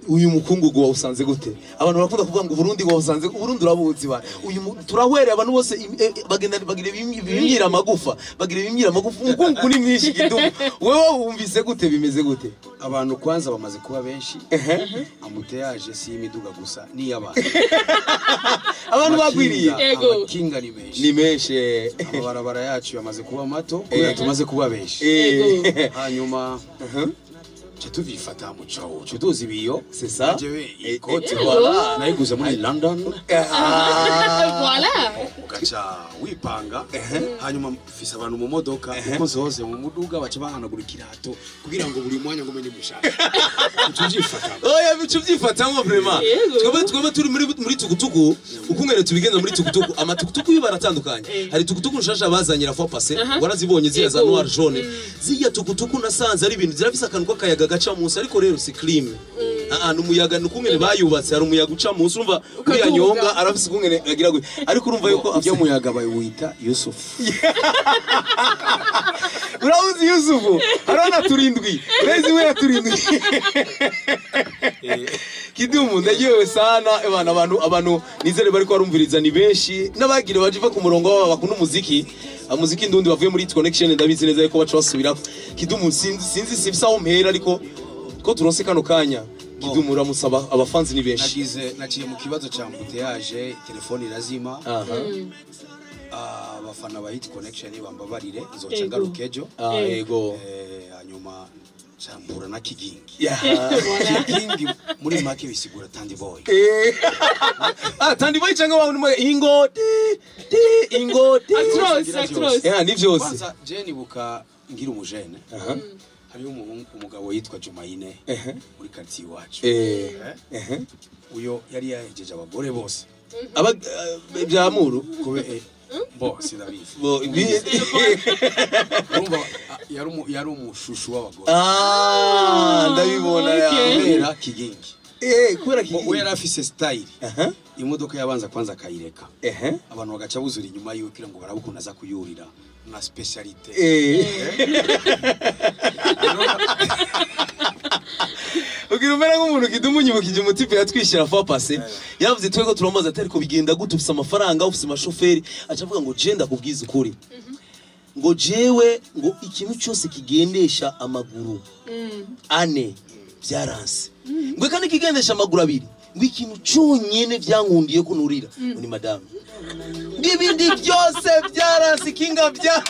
uyu mukungugu wawusanze gute abantu barakunda kuvuga ngo Burundi wawusanze Burundi urabuzi ba uyu mu- turahwereye abantu bose im- eh, eh, bagenda bagira ibim- ibimyira amagufa bagira ibimyira amagufa umukungugu ni mwinshi kidumu wewe wumvise gute bimeze gute abantu kwanza bamaze kuba benshi amuteyaje si imiduga gusa n'iy'abantu abantu bagwiriye Amakinga- Yego. amakinga ni menshi ni menshi eh. amabarabara yacu yamaze kuba mato kubera tumaze kuba benshi Eh. hanyuma ca tuvifata mu cawo ca tuzi ibiyo C'est ça. jewe Eh, ikote eh, voilà. nayiguze muri london Ah. voilà ugaca wipanga hanyuma mfise abantu mu modoka uko zose mu muduga baca bahanagura ikirato kugira ngo buri mwanya ngo umenye gushaka uca uvyifata oya bicu byifatamo vrema Yego. twebwe twebwe turi muri muri tukutuku ukungene tubigenza muri tukutuku amatukutuku yo baratandukanye hari tukutuku nshasha bazanye la fois passé warazibonye ziriya za Yego. noir jaune ziriya tukutuku nasanze ari ibintu zirafise akantu k'akayaga gaca munsi ariko rero si clean ah ni umuyaga ni ukungene bayubatse hari umuyaga uca munsi urumva uriya Ukaduga. nyonga arafise ukungene agira gutya ariko urumva yuko ujya afise muyaga bawita yusufu urabuzi yusufu hariho na turindwi urezi we ya turindwi kidumu ndagiwe sana ebana abantu abantu nizere bariko barumviriza ni benshi n'abagire baje va ku murongo baba bakunda umuziki umuziki ndundi bavuye muri Hit connection ndabizi neza yuko baca basubira kidumu sinzi sinzi sifisa aho mpera ariko ko turonse kano kanya kidumu uramusaba abafanzi ni benshi nagize naciye mu kibazo ca mbuteyaje telefone irazima aha Ah, abafana ba hit connection bambabarire nzoca Ego. ngaruka ejo ah yego Eh, hanyuma cambura na kigingi Yeah. kigingi muri make bisigura tandi boy Eh. ah tandi boy cyangwa wa numwe ingoti ti ingoti actros actros yeah ni vyose kwanza je nibuka ngira umujene aha hariyo umuhungu- umugabo yitwa Jumaine ehe muri quartier iwacu eh Eh, ehe uyo yari yahejeje abagore bose aba eh, byamuru kube eh, bo sinabizi bo bi- urumva ah, yari umu- yari umushushu w'abagore ah ndabibona ya okay. kubera kigingi eh kubera ki Bo- we yari afise style aha imodoka yabanza kwanza akayireka ehe abantu bagaca buzura inyuma yiwe kugira ngo barabe ukuntu aza kuyurira na specialite eh ugira umera nk'umuntu kidumunyibukije umutipe yatwishyira fa pase yavuze twego turamaze atari ko bigenda gute ufise amafaranga ufise amashoferi aca avuga ngo je ndakubwiza ukuri ngo jewe ngo ikintu cyose kigendesha amaguru ane byaranse ngo kandi kigendesha amaguru abiri ngo ikintu cyonyine byankundiye ko nurira ngo ni madamu ngo ibindi byose byaranse ikinga bya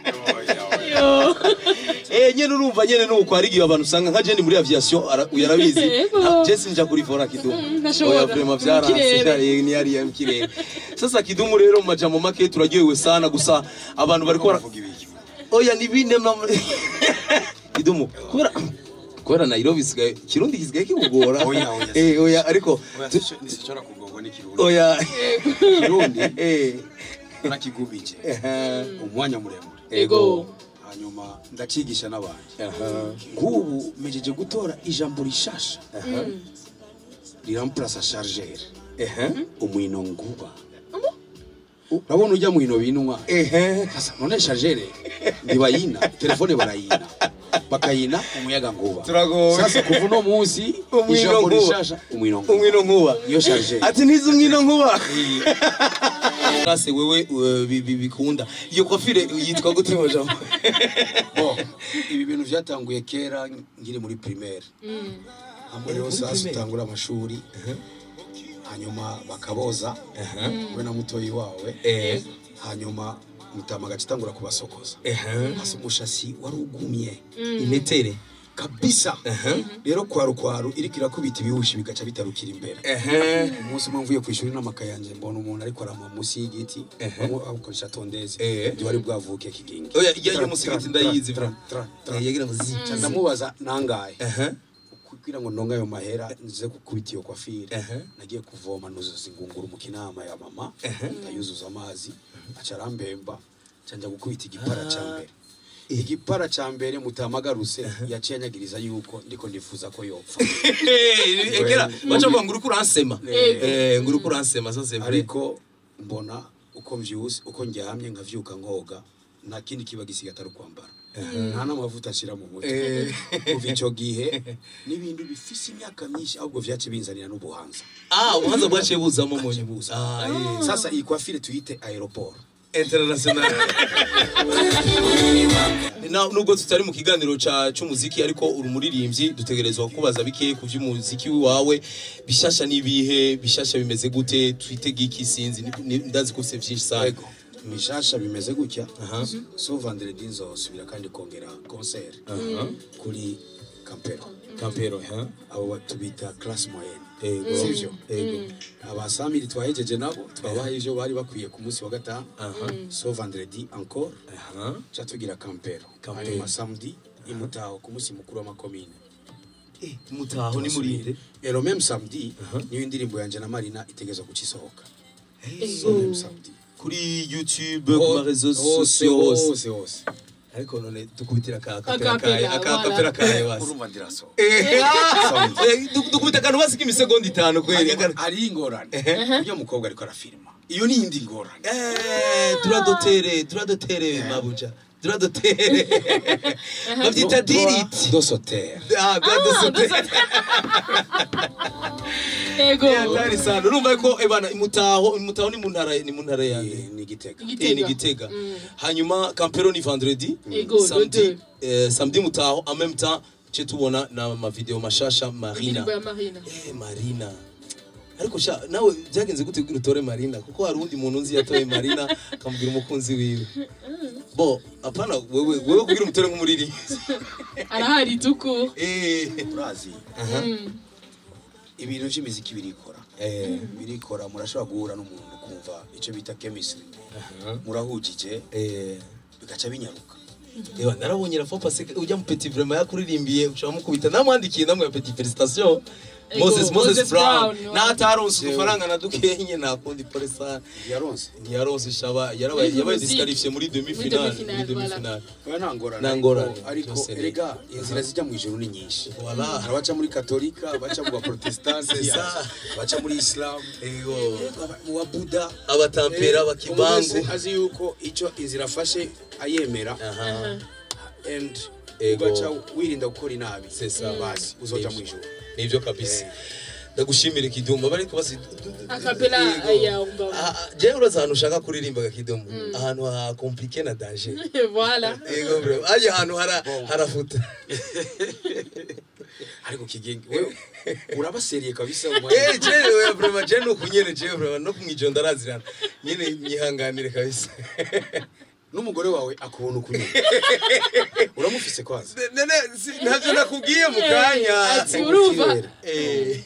yo Eh nyene urumva nyene nuko hari igihe abantu usanga nka Jenny muri aviation ara- uyu arabizi Yego. Ha, Jesse nja kuri vora kidumu ntashobora. Oya vraiment Mu byaranse kirere. byari ni yari ya kirere sasa kidumu rero mu majambo make turaryohewe sana gusa abantu bariko bara- Bavuga ibiki? oya ni bine mna- kidumu kubera kubera Nairobi sigaye kirundi kisigaye kibugora Oya, oya. eh oya ariko Oya, tu- sico- nisichora kugongwa n'ikirundi oya kirundi eh nakigumije eh, umwanya muremure ego hanyuma ndacigisha n'abandi aha nk'ubu mejeje gutora ijambo rishasha riramplasa chargeur ehe umwino nguba urabona ujya mwino binwa ehe sasa none chargeur ntibayina telefone barayina bakayina umuyaga nguba Turagowe. sasa kuva uno munsi Umwino ijambo nguba. rishasha umwino nguba umwino nkuba iyo chargeur ati ntizi umwino nkuba rase wewe uh, bi- bi- bikunda iyo kofire yitwa gute mu jambo Bo, ibi bintu byatanguye kera nkiri muri primaire hamwe rero sasa utangura amashuri hanyuma bakaboza we na mutoyi wawe eh hanyuma mutama agaca itangura kubasokoza eh hasi umushasi wari ugumye inetere kabisa rero kwaru kwaru iriko irakubita ibihushi bigaca bitarukira imbere eh umunsi umwe mvuye ku ishuri n'amakaye yanjye mbona umuntu ariko arama munsi y'igiti bamwe bakoresha tondeze Eh. ntiwari bwavuke kigingi oya ijya yo musigiti ndayizi Tra, bra tra, tra. Eh, yagira ngo zi Ca ndamubaza nangaye eh kugira ngo ndonga ayo mahera nze gukubita iyo kwafire Ehe. nagiye kuvoma nuzuza ingunguru mu kinama ya mama ndayuzuza amazi aca arambemba ca njya gukubita igipara ca mbere igipara ca mbere mutamagarutse yaciye anyagiriza yuko ndiko ndifuza ko yopfa egera bacha ngo nguri kuransema eh nguri kuransema ça c'est vrai ariko mbona uko mvyuse uko ndyamye nkavyuka nkoga nta kindi kiba gisigaye atari ukwambara nta n'amavuta ashyira mu mutwe Eh. kuva icyo gihe n'ibintu bifise imyaka myinshi ahubwo vyace binzanira n'ubuhanza ah ubuhanza bwaciye buzamo mu Bwaciye nyuma buza. ah eh. sasa iyi coiffure tuyite aeroport international Na- nubwo tutari mu kiganiro ca c'umuziki ariko uri umuririmbyi dutegerezwa kubaza bike ku vy'umuziki wawe bishasha n'ibihe bishasha bimeze gute twitege iki sinzi ni- ni- ndazi ko ufise vyinshi sana Ego, mishasha bimeze gutya Aha. so vendredi nzosubira kandi kongera concert kuri campero kampero ha abo ba- tubita classe moyenne ego sivyo ego abasamiri twahejeje nabo twabahaye ivyo bari bakwiye ku munsi wa gatanu aha so vendredi encore aha ca tugira campero Campero. hanyuma samedi imutaho ku munsi mukuru w'amakomine Eh, mutaho ni murinde ero meme samedi niyo indirimbo yanje na marina itegezwa gucisohoka so meme samedi kuri youtube ku marezo hose sosiyo hose hose hose ariko none tukubitira ka Akapera, kapera kaye aka voilà. kapera kaye basi urumva ndiraso Eh, ah, eh, duk- dukubita akantu basi k'imisegonda itanu kweli akantu- hari ingorane iyo mukobwa ariko arafilima iyo ni indi ngorane Eh, turadotere turadotere mabuja turadotere babyita diriti dosotere Ah, bwadosotere ego hatari sana urumva ko ebana imutaho imutaho ni mu ntara ni mu ntara yande ni igitega Igitega. Eh, ni gitega hanyuma campero ni vendredi Ego, samedi le eh, samedi mutaho en même temps ce tubona na ma video mashasha marina indirimbo ya marina eh marina ariko sha nawe byagenze gute kugira utore marina kuko hari undi muntu nzi yatoye marina akamubwira umukunzi wiwe bo apana wewe wewe kugira umutore nk'umuririmbyi arahari tuku eh urazi ibintu by'imiziki birikora eh birikora murashobora guhura n'umuntu kumva icyo bita chemistry murahugije eh bigaca binyaruka Ewa narabonye la fois passé ujya mu petit vraiment yakuririmbiye ushaka mukubita namwandikiye namwe ya petit félicitations Ego, Moses Moses Moses Brown Brown, na ataronse udufaranga na dukenye nakundi pole sana yaronse ntiyaronse shaba yarabaye Muri yabaye muziki. disqualifié muri demi Muri finale demi-finale, muri demi voilà. finale oya nta ngorane Nta ariko- ngorane, ariko byose ni- erega inzira zijya mu ijuru ni nyinshi Voilà. hari abaca muri katolika abaca mu baprotestanti C'est ça. abaca muri isilamu ego mu babuda abatampera Eh, bakibangu umuntu wese azi yuko icyo inzira afashe ayemera aha and Ego. ugaca wirinda gukora inabi C'est ça. basi uzoja mu ijuru nivyo kabisa ndagushimire kidumu bariko basi akapela Yego. ya umba Ah, ah, jewe uraza ahantu ushaka kuririmbaga kidumu ahantu ha compliqué na danger voilà ego bro aje ahantu hara harafuta ariko kigenge wewe urabaseriye kabisa Eh, jewe oya vraiment jewe nuku nyene jewe vraiment no kumwijo ndarazirana nyene nyihanganire kabisa n'umugore wawe akubona ukunyuma uramufise kwanza nene si- ntavyo nakubwiye mu kanya ati urumva Kirere. Eh,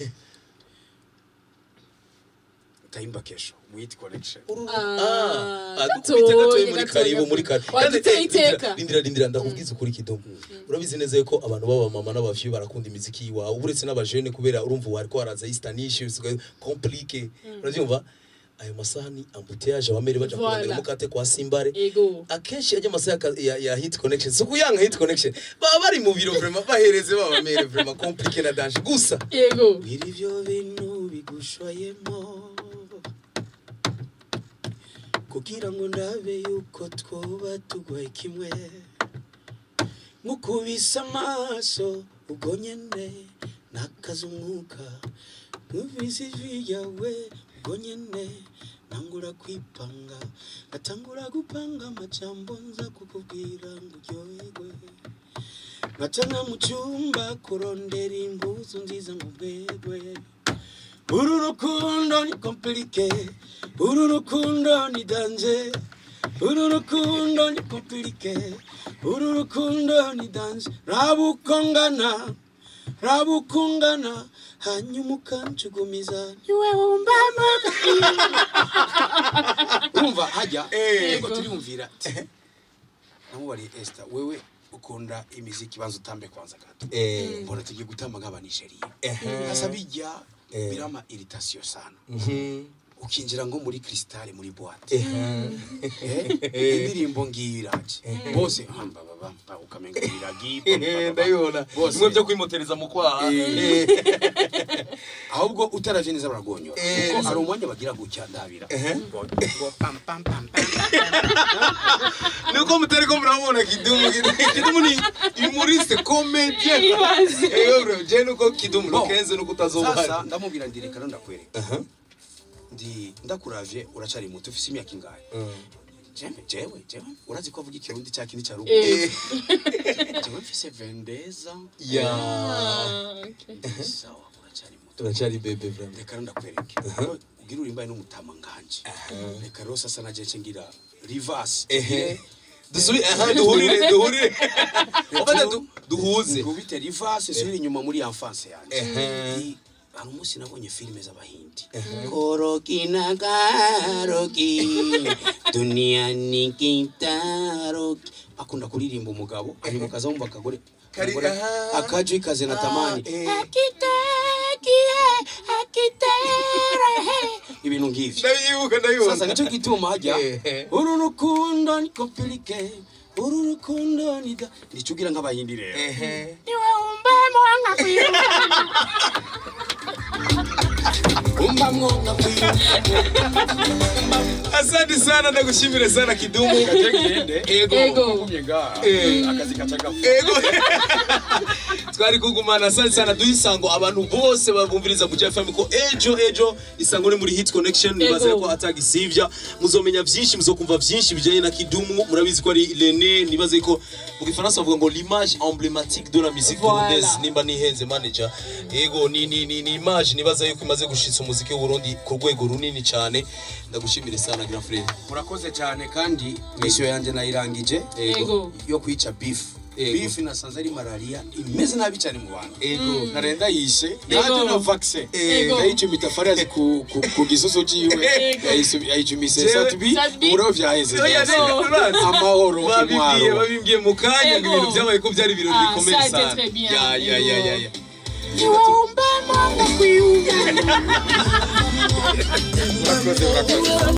tayimba kesho mwiti connection ah, Ah, dukubite gatoyi gatoyi, muri gatoyi, karibu muri karibu gatoyi. Waduteye Kandi, eh, iteka. rindira- rindira rindira ndakubwiza ukuri kidomo urabizi neza yuko abantu b'abamama n'abavyeyi barakunda imiziki yiwawe uretse n'abajene kubera urumva wariko haraza istanishe bisigaye complique uravyumva ayo masaha ni embouteillage abamere baja Voilà. kurondera mukate kwa simbare ego akenshi ajya amasaha ya, ya, ya hit connection si ukuyanga hit connection baba bari mu biro vraiment bahereze babamere vraiment complique na danger gusa ego bwira ivyo bintu bigushoyemo kugira ngo ndabe yuko twoba tugwaye kimwe nkukubise amaso ubwo nyene nakaza umwuka numvise ijwi ryawe ubwo nyene nangura kwipanga ngatangura gupanga amajambo nza kukubwira ngo uryoherwe nkacana mu cyumba kurondera impuzu nziza mu bwegwe uru rukundo ni kompirike uru rukundo ni danje uru rukundo ni kompirike uru rukundo ni danje raba uko ngana raba uko ngana hanyuma ukancugumiza niwe wumbamo urumva hajya Eh. yego turiyumvira namubariye Esther wewe ukunda imiziki banza utambe kwanza gato Eh. mbona tugiye gutamba nk'abanigeriya Ehe. hasa bijya Eh. birama irritation sana Mhm. ukinjira ngo muri crystal muri boîte Ehe. Eh, indirimbo ngiyo iraje bose hamba baba ukamenga biragi ndabibona Bose. bimwe byo kwimotereza mu kwaha Eh. ahubwo utaravye neza baragonyora Eh. kuko hari umwanya bagira gutya ndabira Ehe. ngo ngo pam pam pam pam nuko mutari ko murabona kidumu Kidumu- kidumu ni humoriste comedian Ibaze. eyo bro je nuko kidumu Bon. lokenze nuko utazoba sasa hari ndamubwira ndi reka ndakwereka Aha. ndi ndakuravye uracari muto ufise imyaka ingahe jewe jewe jewe urazi ko avuga ikirundi cya kindi cya rugo Eh. jewe mfise vendeza ya Ah, okay. sawa uracari muto turacari bebe vraiment reka rero ndakwereke ugira urimbaye n'umutama nganje reka rero sasa naje nce ngira rivasi ehe dusubi aha duhurire duhurire ofata du- duhuze ngubite rivasi subira inyuma muri enfance yanje Ehe. Ni- hari umunsi nabonye filime z'abahindi koroki na garoki duniani kitaroki akunda kuririmba umugabo hanyuma ukaza wumva akagore Kari- umugore, aha. akaju ikaze na tamani Ah, eh. akitekie akitere ibintu nk'ivyo ndabiyibuka ndabibuka sasa nicyo gituma hajya Ehe. uru rukundo ni kompirike uru rukundo ni da nicyo ugira nk'abahindi rero ehe niwe umbemo nkakwiruka umbamwo nkakwiruka asante sana ndagushimire sana kidumu ego Ego. Eh. akazi kacagafu ego twari kugumana asante sana duha isango abantu bose babumviriza mu FM ko ejo ejo isango ni muri hit connection nibaza Ego. ko atagisivya muzomenya vyinshi muzokumva vyinshi bijanye na kidumu murabizi ko ari Lene nibaze ko mu gifaransa bavuga ngo l'image emblématique de la musique Voilà. burundaise nimba nihenze manager ego ni ni ni, ni image nibaza yuko imaze gushitsa umuziki w'u Burundi ku rwego runini cyane ndagushimire sana grand frère murakoze cyane kandi misiyo yanjye nayirangije Ego. yo kwica beef Ego. beef nasanze ari malaria imeze nabi cyane mu bantu ego narenda yishe Ego. naje na vaccine Ego. yayicumita fariyazi ku, ku, ku gisoso ciwe Ego. yayisu- yayicumise Jewe- satbi Satbi. umuriro vyaheze Oya, vyose. nene, urazi. amahoro babibwiye intwaro babibwiye mu kanya ngo Ego. ibintu byabaye ko byari ibirori Ah, bikomeye ça a été sana très bien. ya ya ya ya ya murakoze murakoze